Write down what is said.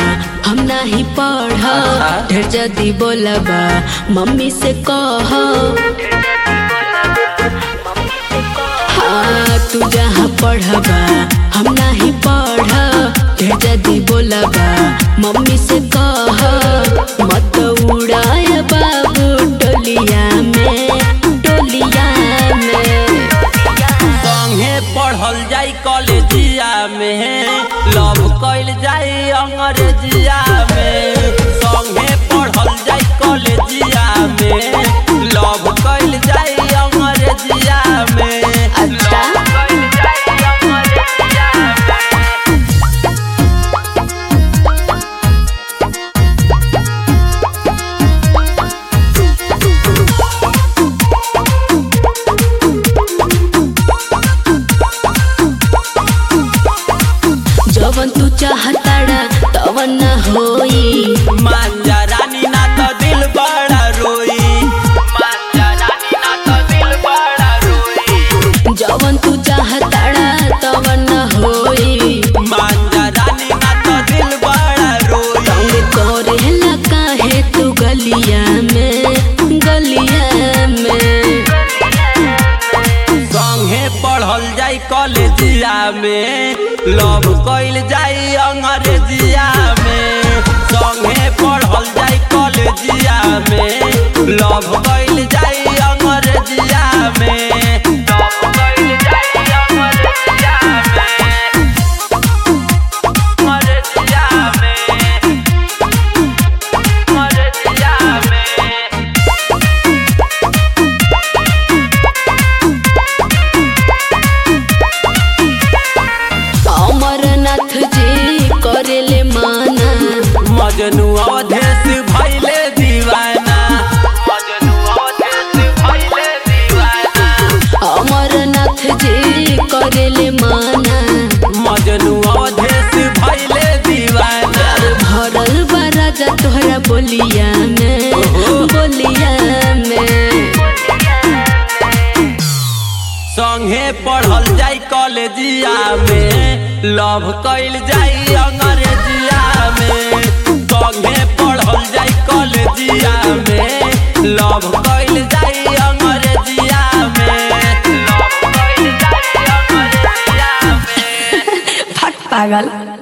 हम नाही पढ़ अच्छा। ढेर जदी बोलबा मम्मी से कह हाँ तू जहाँ पढ़बा हम नाही पढ़ ढेर जदी बोलबा मम्मी से कह मत उड़ाय बाबू टोलिया में टोलिया में संगे पढ़ल जाई कॉलेजिया में लव कइल जाई अंग्रेजिया में संगे पढ़ल जाई कॉलेजिया में लव कइल जाई अंग्रेजिया में अच्छा। लव कइल जाई अंग्रेजिया में। जवन तू चाहताड़ा तवन न होई मांजा रानी ना तो दिल बड़ा रोई मांजा रानी ना तो दिल बड़ा रोई जवन तू चाहताड़ा तवन न होई मांजा रानी ना तो दिल बड़ा रोई तंग करेला काहे तू गलिया में गलिया में संगे पढ़ल जाई कॉलेजिया में लव कइल जाई अंग्रेजिया में संगे पढ़ल जाई कॉलेजिया में लव कइल जाई अंग्रेजिया में लव कइल जाई अंग्रेजिया में अंग्रेजिया में अंग्रेजिया में अमरनाथ जी करेले माना मजनू अवधेश भैले दीवाना मजनू अवधेश भैले दीवाना अमरनाथ जी करेले माना मजनू अवधेश भैले दीवाना भरल बा राजा तोहरा बोलिया में बोलिया में संगे पढ़ल जाई कॉलेजिया में लव कइल जाई अंग्रेजिया में संगे पढ़ल जाई कॉलेजिया में लव कइल जाई अंग्रेजिया में लव कइल जाई अंग्रेजिया में फट पागल